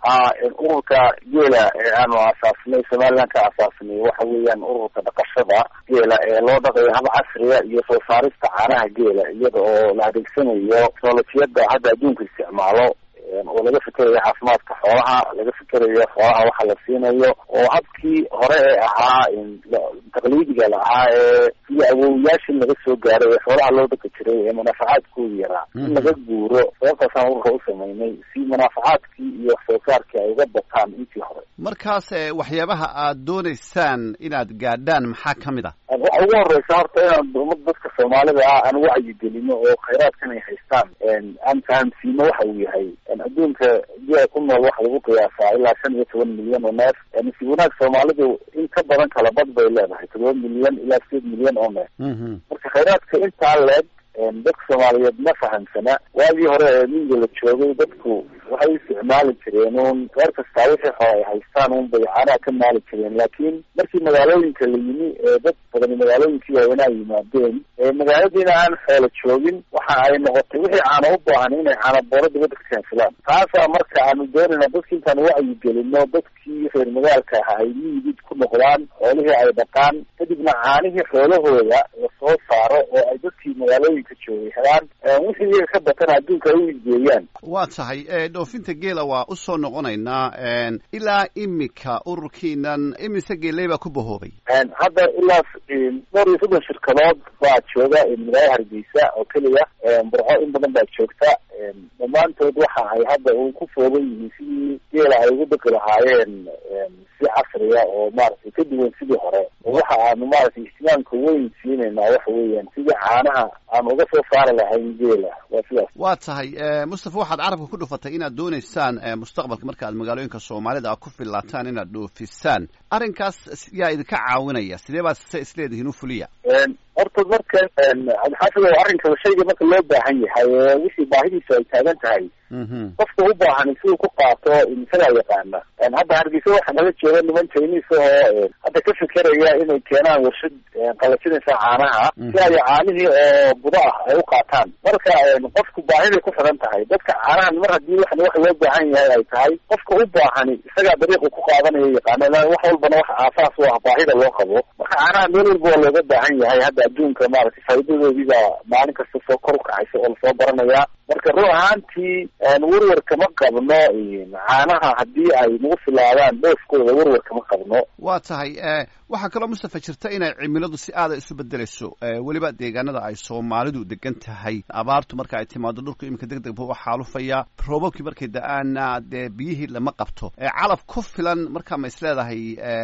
ha ururka geela ee aanu asaasnay somaliland ka asaasnay waxa weeyaan ururka dhaqashada geela ee loo dhaqayo hab casriya iyo soo saarista caanaha geela iyada oo la adeegsanayo teknolojiyada hadda adduunka isticmaalo oo laga fikerayo caafimaadka xoolaha laga fikerayo xoolaha waxa la siinayo oo habkii hore ee ahaa taqliidiga lahaa ee iyo awowiyaashii laga soo gaaray ee xoolaha loo dhaqi jiray ee munaafacaadkooda yaraa in laga guuro sababtaasaan ururka u sameynay si munaafacaadkii iyo wax soo saarkii ay uga bataan intii hore markaas waxyaabaha aad doonaysaan inaad gaadhaan maxaa ka mid ah waxa ugu horeysa horta inaan umad dadka soomaalida ah aan wacyigelino oo khayraadkan ay haystaan aan fahamsiino waxa uu yahay adduunka gea ku nool waxa lagu qiyaasaa ilaa shan iyo toban milyan oo neef nasiib wanaag soomaalidu in ka badan kala bad bay leedahay todoba milyan ilaa sideed milyan oo neef marka khayraadka intaa leeg dadka soomaaliyeed ma fahamsana waagii hore ee miyiga la joogay dadku waxay isticmaali jireen un reer kastaa wixii hore ay haystaan un bay caanaha ka maali jireen laakiin markii magaalooyinka la yimi ee dad badani magaalooyinkii waaweynaa yimaadeen magaaladiina aan xoolo joogin waxa ay noqotay wixii caano u baahan inay caana boolo dibadda ka keensadaan taasaa marka aanu doonayna dadki intaan wacyi gelino dadkii reer magaalka aha ay miyigid ku noqdaan xoolihii ay dhaqaan kadibna caanihii xoolahooda lasoo saaro oo ay dadkii magaalooyinka joogay helaan wixii iyaga ka batana adduunka ay u igeeyaan waa tahay dhoofinta geela waa usoo noqonaynaa ilaa imika ururkiinan imise geeley baa ku bahoobay hadda ilaa dhowr iyo soddon shirkadood baa jooga magaalada hargeysa oo keliya burco in badan baa joogta dhammaantood waxa ay hadda u ku foogan yihiin sidii geela ay ugu dhaqi lahaayeen si casriya oo maaragtay ka duwan sidii hore oo waxa aanu maaragtay ihtimaamka weyn siinaynaa waxa weeyaan sidii caanaha aanu uga soo saari lahayn geela waa sidaas waa tahay mustafa waxaad carabka ku dhufatay inaad doonaysaan mustaqbalka marka aad magaalooyinka soomaalida ku fillaataan inaad dhoofisaan arrinkaas yaa idinka caawinaya sidee baad se isleedihiin u fuliya horta marka cabdixaafid oo arrinka shayga marka loo baahan yahay wixii baahidiisu ay taagan tahay qofka u baahan siduu ku qaato isagaa yaqaana hadda hargeysa waxaa naga jooga niman chinese oo hadda ka fikeraya inay keenaan warshad qalajinaysa caanaha si ay caanihii oo budo ah ay u qaataan marka qofku baahiday ku xiran tahay dadka caanahan mar haddii waxan wax loo baahan yahay ay tahay qofka u baahani isagaa dariiqu ku qaadanayo yaqaana wax walbana wax aasaas u ah baahida loo qabo marka caanaha meel walba waa looga baahan yahay hadda adduunka maaragtay faa'iidadoodiibaa maalin kasta soo kor u kacaysa oo lasoo baranayaa marka run ahaantii warwar kama qabno caanaha haddii ay nagu filaadaan dhoofkooda warwar kama qabno waa tahay waxaa kaloo mustafa jirta inay cimiladu si aada isu bedelayso weliba deegaanada ay soomaalidu degan tahay abaartu marka ay timaado dhulku iminka deg deg buu u xaalufaya roobabkii markay da-aana dee biyihii lama qabto calaf ku filan markaa ma is leedahay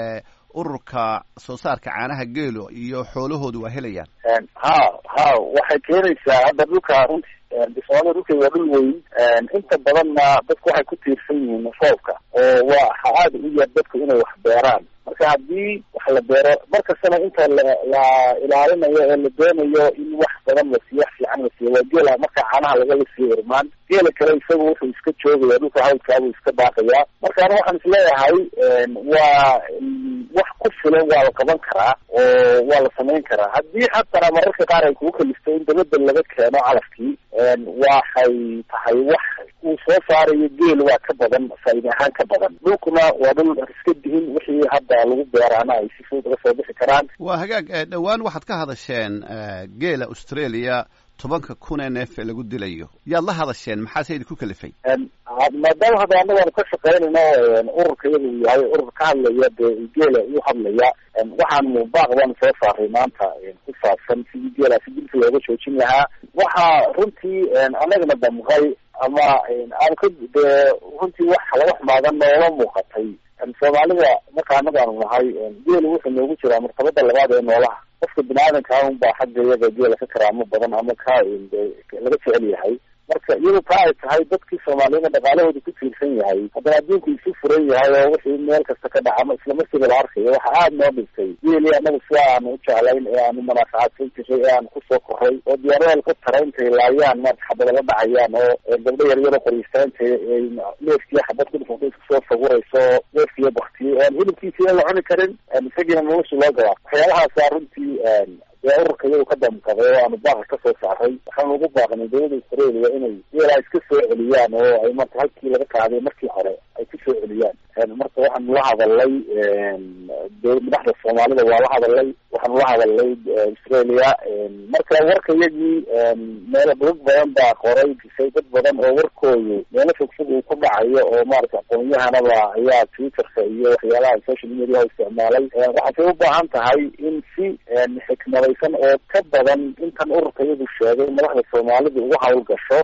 ururka soo saarka caanaha geelo iyo xoolahoodu waa helayaan ha ha waxay keenaysaa hadda dhulka runti soomaalida dhulkeeda waa dhul weyn inta badanna dadku waxay ku tiirsan yihiin roobka oo waxa aada u yar dadku inay wax beeraan marka haddii wax la beero markastana inta la la ilaalinayo ee la doonayo in wax badan la siiyo wax fiican la siiyo waa geela marka caanaha lagala siiyo irmaan geela kale isagu wuxuu iska joogaya dhulka hawdkaabuu iska daaqayaa marka ana waxaan isleeyahay waa wax ku filan waa la qaban karaa oo waa la samayn karaa haddii xatana mararka qaar ay kugu kalifto in dabadda laga keeno calafkii waxay tahay wax uu soo saarayo geel waa ka badan faa'iida ahaan ka badan dhulkuna waa dhul iska dihin wixii hadda lagu beeraana ay si fudud uga soo bixi karaan waa hagaag dhowaan waxaad ka hadasheen geela australia tobanka kun ee neef ee lagu dilayo yaad la hadasheen maxaase idinku kalifay maadaama hadda anagoanu ka shaqaynayno ururka iyada uu yahay urur ka hadlaya dee geela u hadlaya waxaan muubaaq baanu soo saaray maanta ku saabsan sidii geelaasi dilka looga joojin lahaa waxaa runtii anagana damqay ama aan ka dee runtii wax laga xumaadan noola muuqatay soomaalida marka anaga aanu nahay geelu wuxuu noogu jiraa martabada labaad ee noolaha qofka bini aadanka un baa xagga iyaga geela ka karaamo badan ama ka laga jecel yahay marka iyadu taa ay tahay dadkii soomaaliyada dhaqaalahooda ku tiirsan yahay haddana adduunku isu furan yahay oo wixii meel kasta ka dhaca isla markiiba la arkayo waxa aada noo dhintay geeli anagu sida aanu u jeclayn ee aanu manaafacaadsan jiray ee aanu kusoo koray oo diyaaradaal ka tara intay laayaan maarata xabadala dhacayaan oo gabdho yaryaro qoryiistaan intay neefkiiyo xabad ku dhufunta isku soo sawirayso neefkiiyo baktiyey aan hilibkiisa la cuni karin isagiina nolosha loo gabaa waxyaalahaasa runtii dee ururka iyadu ka damqaday oo aanu baaqa ka soo saaray waxaanu ugu baaqnay dawladda australia inay geelaa iska soo celiyaan oo ay marta halkii laga qaaday markii hore ay ku soo marka waxaanu la hadalay de madaxda soomaalida waa la hadalay waxaanu la hadalay australia marka warka iyagii meelo dad badan baa qoray disay dad badan oo warkoodu meelo fogfog uu ku dhacayo oo maarata aqoon-yahanaba ayaa twitterka iyo waxyaalaha social mediaha isticmaalay waxaasay u baahan tahay in si xikmadaysan oo ka badan intan ururka iyadu sheegay madaxda soomaalida uga hawl gasho